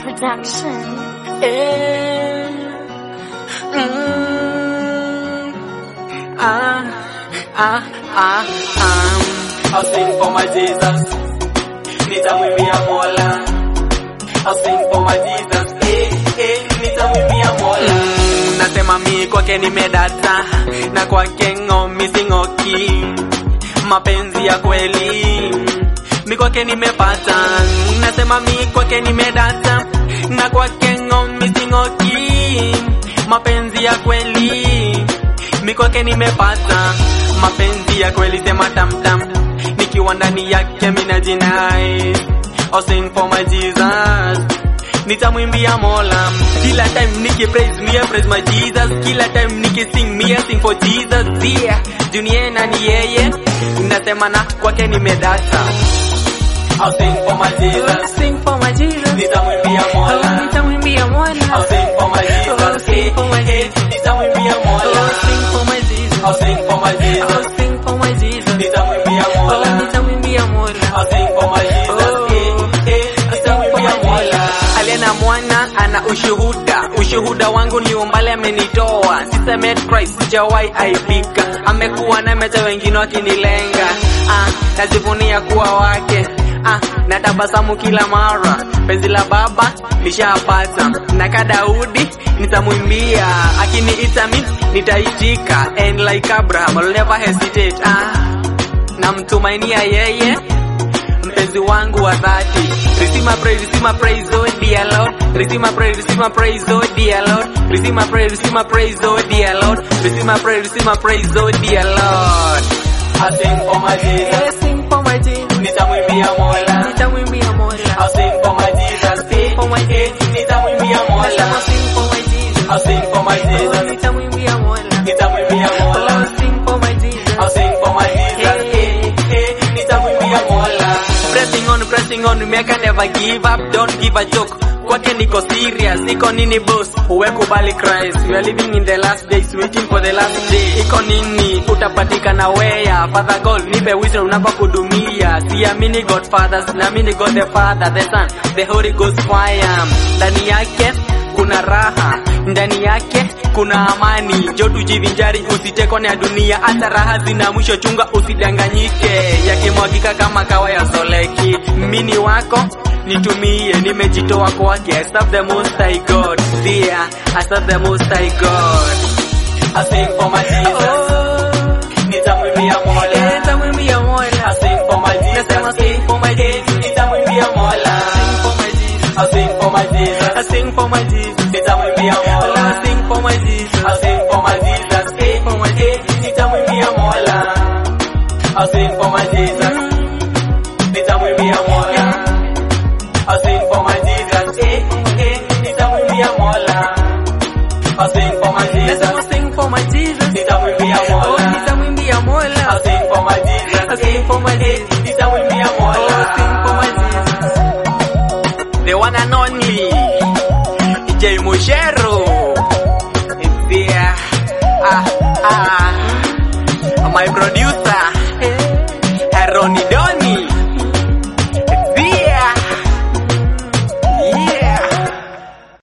Production. Eh, mm, ah, ah, ah, ah. I'll sing for my Jesus. Nitamwimbia Mola. I'll sing for my Jesus. Eh, eh, nitamwimbia Mola. Mm, nasema mi kwake nimedata na kwake ng'omi sing'oki mapenzi ya kweli mi kwake nimepata nasema mi kwake nimedata na kwake ng'omi sing'oki mapenzi ya kweli mi kwake nimepata mapenzi ya kweli sema tamtam nikiwa ndani yake mina jinai I'll sing for my Jesus nitamwimbia mola kila time niki praise me I praise my jesus kila time niki sing me I sing for jesus yeah dunia na ni yeye nasema na kwake nimedata I'll sing for my jesus Sing for my Jesus. nitamwimbia mola Nitamwimbia Mola. I'll sing for my jesus Sing for my Eh, eh, nitamwimbia mola Sing for my Jesus. I'll sing for my jesus Sing for my Jesus. nitamwimbia mola Nitamwimbia Mola. I'll sing for my Jesus. Eh, eh, nitamwimbia mola aliye na mwana ana ushuhuda ushuhuda wangu ni umbali amenitoa siseme Christ sijawahi aibika amekuwa na meta wengine wakinilenga ah, najivunia kuwa wake ah, na tabasamu kila mara penzi la baba lishapata na ka Daudi nitamwimbia akiniita mi nitaitika and like Abraham I'll never hesitate ah, namtumainia yeye mpenzi wangu wa dhati receive my praise receive my praise oh dear lord receive my praise receive my praise oh dear lord receive my praise receive my praise oh dear lord receive my praise receive my praise oh dear lord I sing for my Jesus Sing for my Jesus. nitamwimbia mola Nitamwimbia Mola. I sing for my Jesus Sing for my Eh, nitamwimbia mola Sing for my Jesus. I sing for my Jesus Nitamwimbia Mola. nitamwimbia mola Sing for my Jesus. I'll sing for my Jesus. Eh, eh, nitamwimbia Mola. Pressing on, pressing on, make I never give up, don't give a joke. Kwake niko serious, iko nini boss? Uwe kubali Christ, we are living in the last days, waiting for the last day. Iko nini? Utapatikana wea, Father God, nipe wisdom unapokudumia. Siamini God fathers, naamini God the Father, the Son, the Holy Ghost fire. Ndani yake kuna raha ndani yake kuna amani jo tujivinjari usitekwa na dunia hata raha zina mwisho chunga usidanganyike yakimwagika kama kawa ya soleki mini wako nitumie nimejitoa kwake I serve the most high God dear I serve the most high God I sing for my Jesus nitamwimbia Mola Nitamwimbia Mola. I sing for my Jesus Nasema sing for my Jesus. nitamwimbia Mola Sing for my Jesus. I sing for my Jesus I sing for my Jesus. nitamwimbia Mola I sing for my Jesus. I sing for my Jesus, eh, For my eh, nitamwimbia Mola. I sing for my Jesus, nitamwimbia Mola. I sing for my Jesus, eh, eh, nitamwimbia Mola. I sing for my Jesus, Nasema sing for my Jesus. nitamwimbia Oh, Mola. nitamwimbia I Mola. sing for my Jesus, I sing for my eh, Jesus. nitamwimbia Oh, Mola. sing for my Jesus. The one and only J Mushero. It's there. Ah, ah. My producer